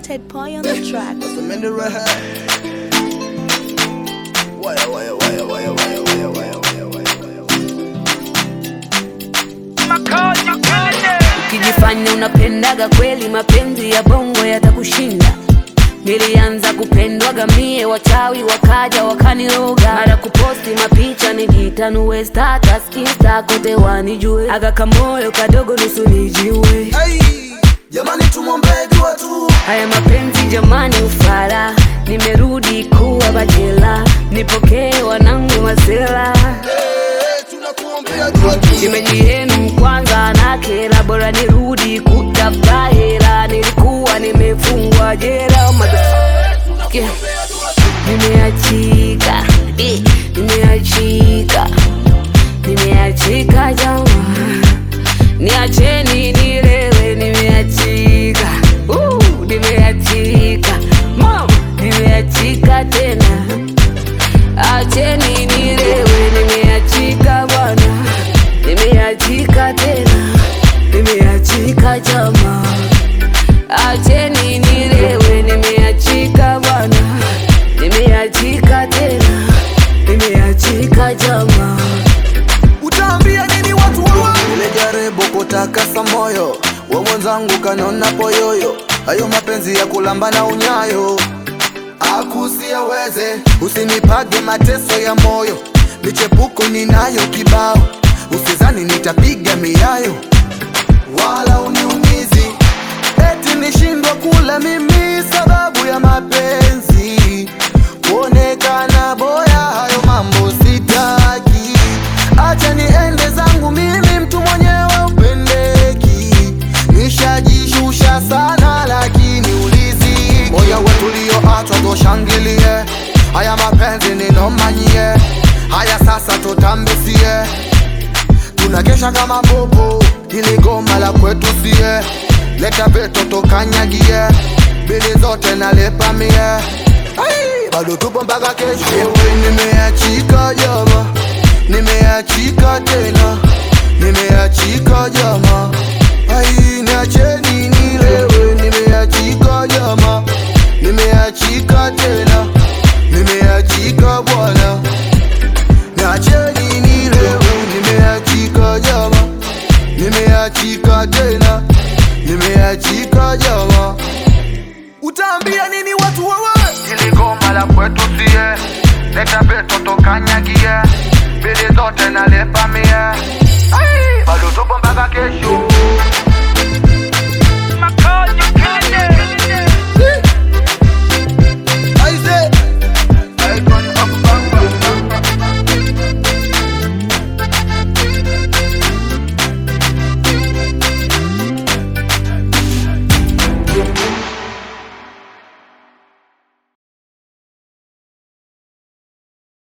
Ted Pie on the track. I'm in the right Wire, wire, wire, wire, wire, wire, wire, wire, wire, wire. Ukijifanya unapendaga kweli, mapenzi ya bongo yatakushinda. Nilianza kupendwaga mie, wachawi wakaja wakaniroga, mara kuposti mapicha nijitanue status insta kote wanijue, aga kamoyo kadogo nusu nijiue. Hey, jamani tumwombee dua tu. Haya mapenzi jamani, ufala, nimerudi kuwa bachela, nipokee wanangu masela Hey, tunakuombea dua tu. Shemeji yenu kwanza na kela, bora nirudi kutafuta hela, nilikuwa nimefungwa jela motherfucker. Nimeachika, eh, nimeachika, nimeachika jamaa, niacheni nilewe, nimeachika, uh, nimeachika mama, nimeachika tena Acheni nilewe, nimeachika bwana, nimeachika tena, nimeachika jamaa. Acheni nilewe, nimeachika bwana, nimeachika tena, nimeachika jamaa. Utaambia nini watu wawa? Nilijaribu kutakasa moyo wa mwenzangu kanona poyoyo, hayo mapenzi ya kulamba na unyayo akusiaweze, usinipage mateso ya moyo, michepuko ninayo kibao, usizani nitapiga miayo wala uniumizi, eti nishindwa kula mimi sababu ya mapenzi, kuonekana boya, hayo mambo sitaki, acha niende zangu mimi, mtu mwenyewe upendeki, nishajishusha sana, lakini ulizi moyo wetu ulioachwa toshangilie, haya mapenzi ninomanyie, haya sasa tutambisie tunakesha kama bobo, ili goma la kwetu sie, leta veto tokanyagie, bili zote nalepa mie, Ai, bado tupo mpaka kesho. Ewe nimeachika jama, nimeachika tena, nimeachika jama, ai niacheni nilewe, nimeachika jama, nimeachika tena, nimeachika bwana Niacheni nilewe, nimeachika jama, nimeachika tena, nimeachika jama. Utaambia nini watu wawa? Ili goma la kwetu sie, leta beto tokanyagie, bili zote nalepa mie